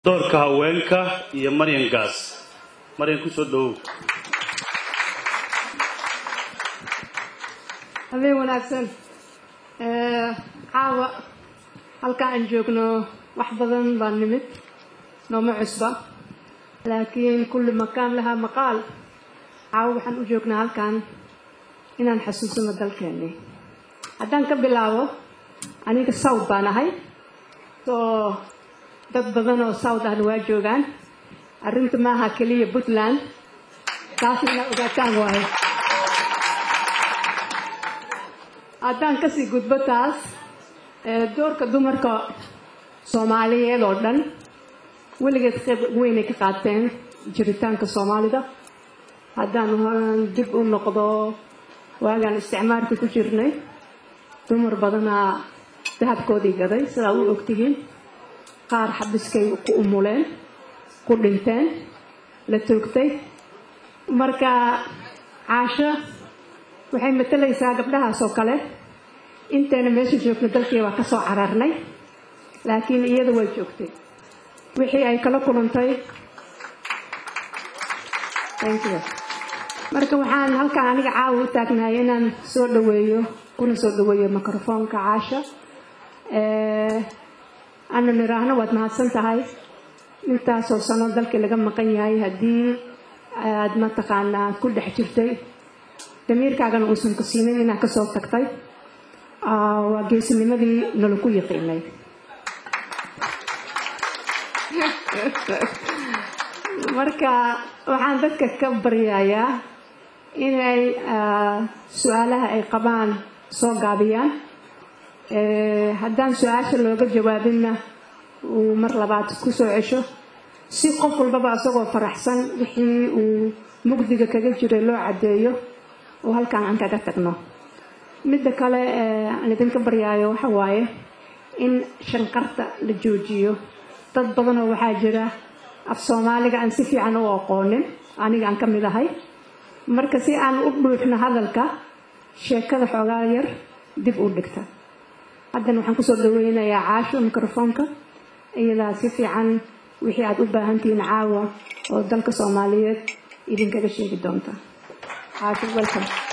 doorka haweenka iyo maryan gaas maryan ku soo dhowow habeen wanaagsan caawa halka aan joogno wax badan baa nimid nooma cusba laakiin kulli makaan lahaa maqaal caawa waxaan u joognaa halkan inaan xasuusano dalkeennii haddaan ka bilaabo aniga south baan ahay soo dad badan oo south ahna waa joogaan arrinta maaha keliya puntland taas inaa ogaataan waayo haddaan kasii gudbo taas doorka dumarka soomaaliyeed oo dhan weligeed qayb weynay ka qaateen jiritaanka soomaalida haddaan dib u noqdo waagaan isticmaalka ku jirnay dumar badanaa dahabkoodii gaday sidaa u ogtihiin qaar xabiskay ku umuleen ku dhinteen la toogtay marka caasho waxay matalaysaa gabdhahaas oo kale intayna meesha joogna dalkii waa ka soo cararnay laakiin iyada way joogtay wixii ay kala kulantay marka waxaan halkaan aniga caawa u taagnahay inaan soo dhaweeyo kuna soo dhaweeyo microfoonka caasha ana niraahno waad mahadsan tahay intaasoo sano dalkii laga maqan yahay haddii aad mataqaanaa ku dhex jirtay damiirkaagana uusan ku siinin inaad kasoo tagtay waa geesinimadii nala ku yaqiinay marka waxaan dadka ka baryayaa inay su-aalaha ay qabaan soo gaabiyaan haddaan su-aasha looga jawaabinna uu mar labaad ku soo cesho si qof walbaba isagoo faraxsan wixii uu mugdiga kaga jiray loo caddeeyo oo halkaan aan kaga tagno midda kale aan idinka baryaayo waxa waaye in shanqarta la joojiyo dad badanoo waxaa jira af soomaaliga aan si fiican u aqoonin aniga aan ka mid ahay marka si aan u dhuuxno hadalka sheekada xoogaa yar dib u dhigta haddana waxaan kusoo dhaweynayaa caasho microfoonka iyadaa si fiican wixii aad u baahantihiin caawa oo dalka soomaaliyeed idinkaga sheegi doonta caasho welcome